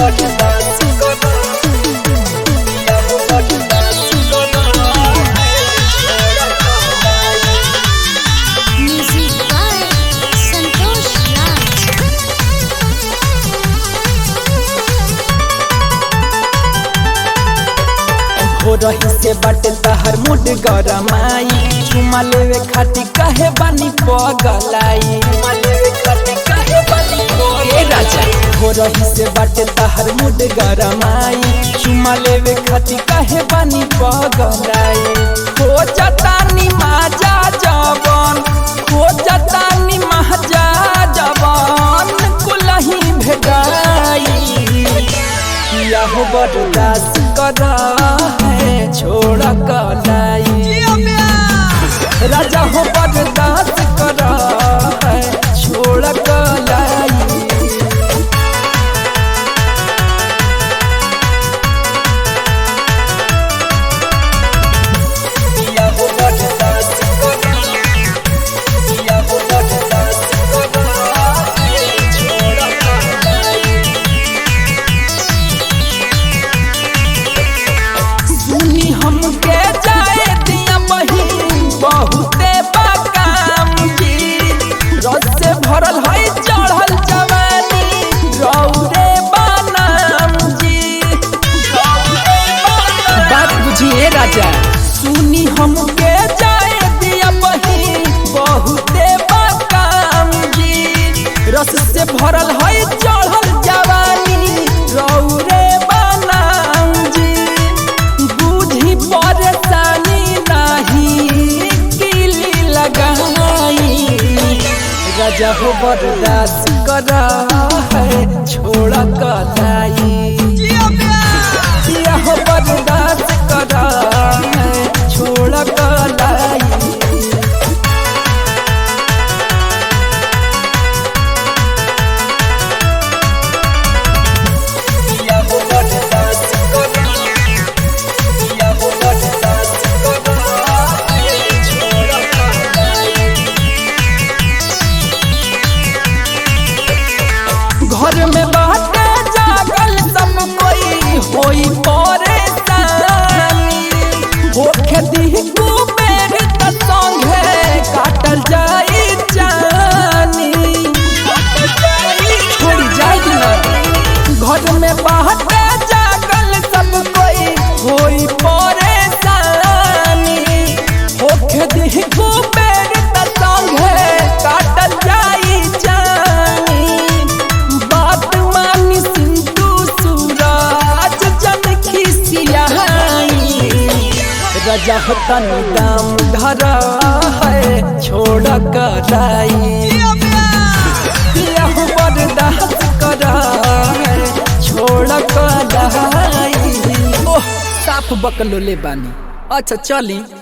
बर्दाश्त करो पिया हो बर्दाश्त करो Music by Santosh Raj. हो रही से बाटे तहर मुड गरमाई चुमा लेवे खाती कहे बानी पगलाई चुमा लेवे खाती कहे बानी ए राजा हो रही से बाटे तहर मुड गरमाई चुमा लेवे खाती कहे बानी पगलाई हो जतानी माजा जवन हो जतानी महाजा जवन कुलही भेटाई किया हो बर्दाश्त कर है छोड़ कलाई राजा हो बर्दाश्त कर है छोड़ कलाई किया हो बर्दाश्त कर किया हो बर्दाश्त कर छोड़ कलाई सुनी हमके जाए दिया बहिन बहुते बाकाम जी रस से भरल है चढ़ल जवानी रौरे बानाम जी बात बुझिए राजा सुनी हमके जाए दिया बहिन बहुते बाकाम जी रस से भरल है चढ़ल जवानी रौरे बानाम जी बुझी परेशानी नहीं किली लगाई राजा हो बर्दाश्त कर है छोड़ कलाई जिया हो बर्दाश्त कर है छोड़ कलाई किया हो बर्दाश्त करो किया हो बर्दाश्त करो छोड़ कलाई घर में बाटे जागल सब कोई होई परेशानी होखे दी कुबेर त संगे काटल जाई जानी छोड़ी जाई ना घर में बाटे जागल सब कोई होई परेशानी होखे दी कुबेर त संगे काटल जाई जानी बात मानी सिंधु सूरज जन खिसियाई राजा होता दाम धर है छोड़ कलाई किया हो बर्दाश्त कर है छोड़ कलाई ओह साफ बकलो ले बानी अच्छा चली